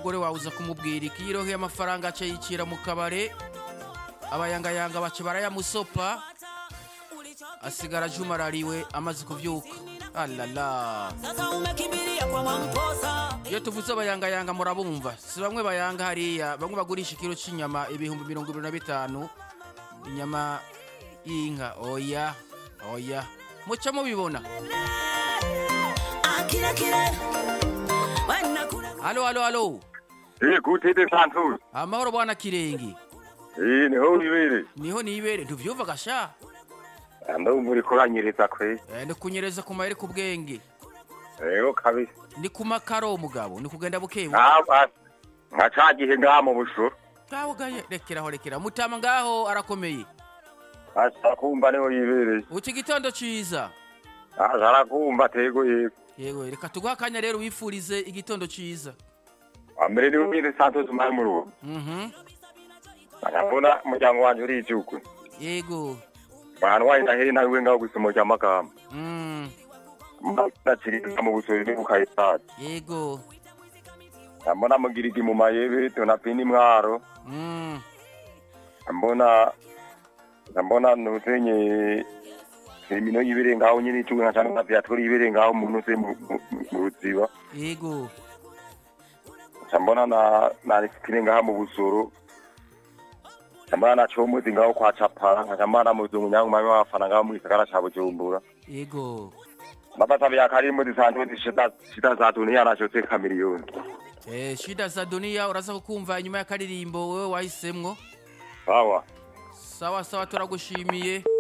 umugore wawe uza kumubwira iki yiroheye amafaranga aca yicira mu kabare abayangayanga baca barayamusopa asigara ajumarariwe amaze kuvyuka alala Sasa umekimbilia kwa Mwamposa. iyo tuvuze abayangayanga murabumva si bamwe bayanga hariya bamwe bagurisha ikiro c'inyama ibihumbi mirongo ibiri na bitanu inyama y'inka oya oya muca mubibona Ah, kile kile. Wena kule halo halo halo Eh, gute de Santos. amahoro bwana kirenge Eh, niho wibere. niho nibere ntuvyumva gasha Ando muri kuranyereza kwe. Eh, ni kunyereza ku mayeri ku bwenge Ego kabisa. ni ku makaro mugabo ni kugenda bukebu Aba nka cagihe ngaha mu busho. ngaho gaye rekeraho rekera mutama ngaho arakomeye Asa kumva niho yibereye. uci gitondo ciza Asa arakumva tego yego. yewe reka tuguha akanya rero wifurize igitondo ciza Amere niho wibere Santos umari mu rugo. mhm Ndabona umuryango wanje uri ijuku. yego Mwana wawe ndaheri nawe ngaho gusoma rya makamba. mm Ndacirika mu busoro ni bukayitata. yego Ndabona mugirigi mu mayebe tunapini mwaro. mm mbona ndabona nuzenye imino yibere ngaho nyine icunga nka cyane aviatori yibere ngaho mu nuze mu mu- mu ruziba yego mbona na na risitire ngaho mu busoro mbona na comuzi ngaho kwa capara nka mbona mu zungu nyangu mami wafana ngaho mu gisagara ca bujumbura yego mapata vya karimu zisanzwe zishita shita za dunia nacho te kamiliyoni eh shida za dunia uraza kukumva inyuma y'akaririmbo wewe wahisemwo sawa sawa sawa turagushimiye